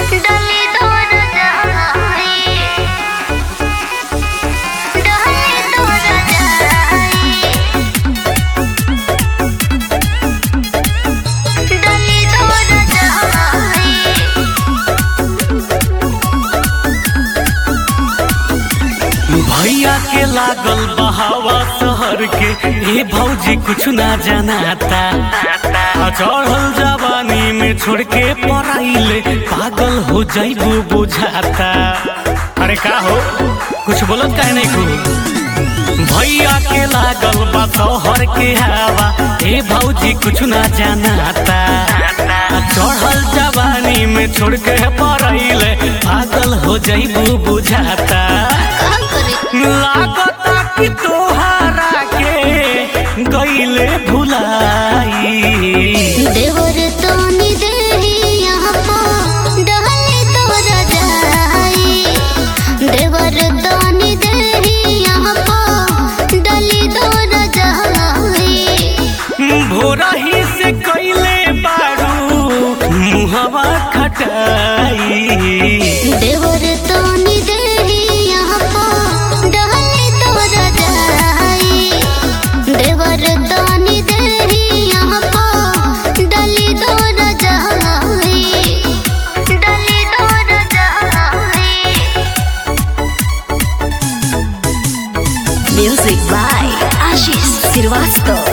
डली तोर जाई डली तोर जाई डली तोर जाई भैया के लागल बहावा शहर के ये भौजी कुछ ना जनाता आ चढ़ल जवानी में छोड़ के पढ़ाइले पागल हो जाइबू बुझाता अरे का हो कुछ बोलत काहे नहीं को भैया के लागल बा शहर के हवा ए भौजी कुछ ना जनाता आ चढ़ल जवानी में छोड़ के पढ़ाइले पागल हो जाइबू बुझाता का करे लागता कि तोहरा के गईले भुलाई देवर तोनी देही यहाँ पो डहली तोरा जाई देवर तोनी देही यहाँ पो डली तोरा जाई भोरही से कईले बारू मुहवा खटाई देवर तोनी देही यहाँ पो डहली तोरा जाई देवर तोनी देही यहाँ पो डली तोरा जाई डली तोरा जाई Music by Ashish Srivastava.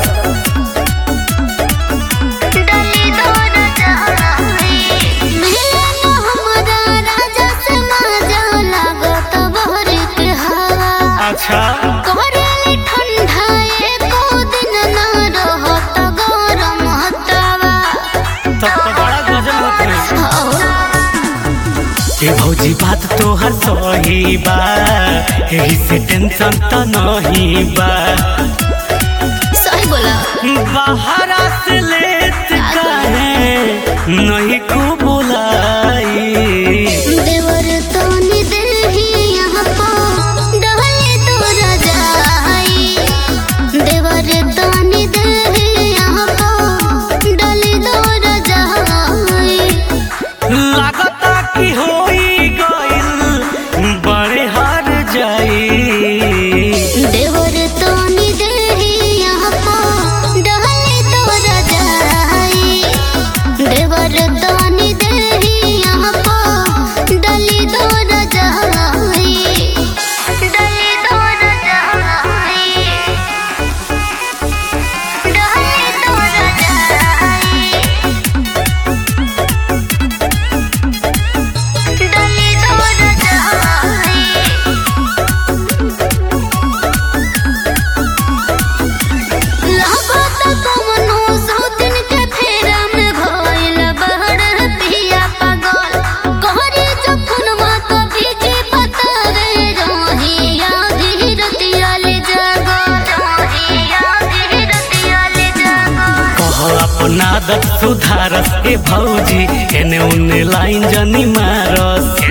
डली तोर जाई मिले न हमरा राजा से माजा लागत बहर के हवा अच्छा करेली ठंडा एको दिन न रहत गरम हतवा तब तो बड़ा गजब होते हो के भौजी बात तोहर सही बा यही से टेंशन तो नहीं बा सही बोला बाहरा से लेत काहे नहीं को बुलाई देवर तोनी देही यहाँ पो डहली तोरा जाई देवर तोनी देही यहाँ पो डली तोरा जाई लागता कि होई गइल बड़े हार जाई देवर तोनी देही यहाँ पो डहली तोरा जाई देवर तोनी देही यहाँ पो डली तोरा जाई डली तोरा जाई डली तोरा जाई डली तोरा जाई लागत कवनो सौतिन के फेरा में भइल बहर पिया पागल कहरे जखन मात भीजे बतावे रहिया धीरतिया ले जागल रहिया धीरतिया ले जागल कह अपना आदत सुधारस ए भौजी एने उने लाइन जनी मारस